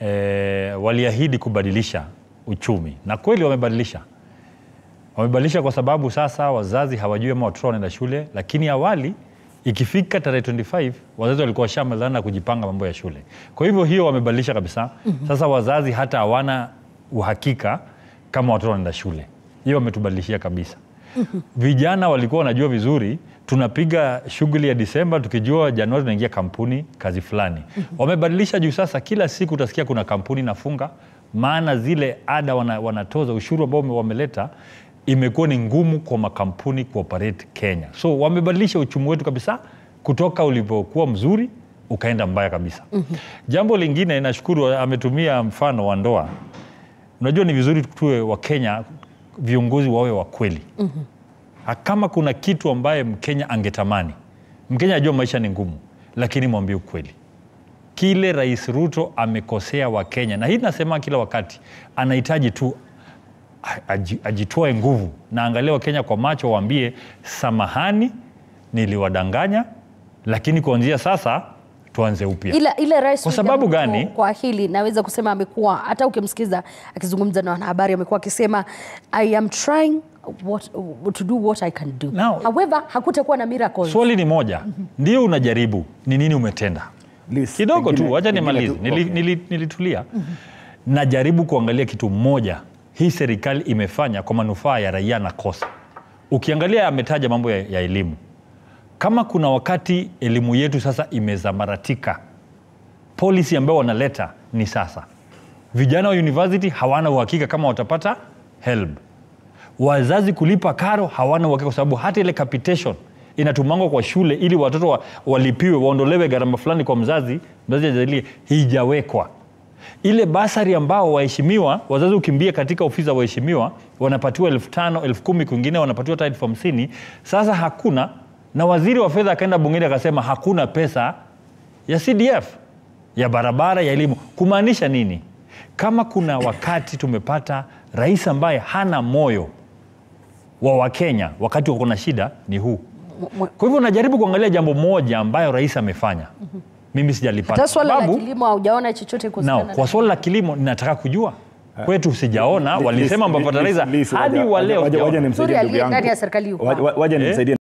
eh, waliahidi kubadilisha uchumi na kweli wamebadilisha wamebadilisha kwa sababu sasa wazazi hawajui ama watoto wanaenda shule, lakini awali ikifika tarehe 25 wazazi walikuwa washamalizana na kujipanga mambo ya shule. Kwa hivyo hiyo wamebadilisha kabisa. Sasa wazazi hata hawana uhakika kama watoto wanaenda shule. Hiyo wametubadilishia kabisa. Vijana walikuwa wanajua vizuri, tunapiga shughuli ya Disemba tukijua Januari tunaingia kampuni kazi fulani. Wamebadilisha juu sasa kila siku utasikia kuna kampuni inafunga, maana zile ada wana, wanatoza ushuru ambao wame- wameleta imekuwa ni ngumu kwa makampuni kuoperate Kenya. So wamebadilisha uchumi wetu kabisa kutoka ulivyokuwa mzuri ukaenda mbaya kabisa. Jambo lingine nashukuru ametumia mfano wa ndoa. Unajua ni vizuri tuwe wa Kenya viongozi wawe wa kweli. Ha- Kama kuna kitu ambaye Mkenya angetamani, Mkenya ajua maisha ni ngumu, lakini mwambie ukweli kile Rais Ruto amekosea Wakenya, na hii nasema kila wakati, anahitaji tu a- aji- ajitoe nguvu na angalia Wakenya kwa macho, waambie samahani, niliwadanganya, lakini kuanzia sasa tuanze upya. ila, ila rais Kwa William sababu Ruto gani? Kwa hili naweza kusema amekuwa hata ukimsikiza akizungumza na wanahabari amekuwa akisema I am trying what, to do what I can do. Now- However, hakutakuwa na miracles. Swali ni moja, ndio unajaribu, ni nini umetenda? Liz, kidogo pengine- tu, wacha pengine nimalize. tu- Nili, okay. nili, nilitulia najaribu kuangalia kitu moja hii serikali imefanya kwa manufaa ya raia na kosa. Ukiangalia ametaja mambo ya, ya elimu, kama kuna wakati elimu yetu sasa imezamaratika, policy ambayo wanaleta ni sasa, vijana wa university hawana uhakika kama watapata help wazazi kulipa karo hawana uhakika kwa sababu hata ile capitation inatumangwa kwa shule ili watoto wa, walipiwe waondolewe gharama fulani kwa mzazi mzazi ajalie hijawekwa ile basari ambao waheshimiwa wazazi ukimbia katika ofisi za waheshimiwa wanapatiwa elfu tano elfu kumi kwingine wanapatiwa hata elfu hamsini sasa hakuna na waziri wa fedha akaenda bungeni akasema hakuna pesa ya cdf ya barabara ya elimu kumaanisha nini kama kuna wakati tumepata rais ambaye hana moyo wa wakenya wakati wako na shida ni huu mwe- kwa hivyo najaribu kuangalia jambo moja ambayo rais amefanya mimi sijalipata Hata swala la Sababu- kilimo haujaona chochote kuhusiana Now, na kwa swala la kilimo ninataka kujua kwetu sijaona Liz, walisema Liz, mafertilizer Liz, hadi waja- wa leo waja- waja sijaona. nimsaidie Sorry, ndugu aliye yangu. ndani ya serikali yuko Waja- waja nimsaidie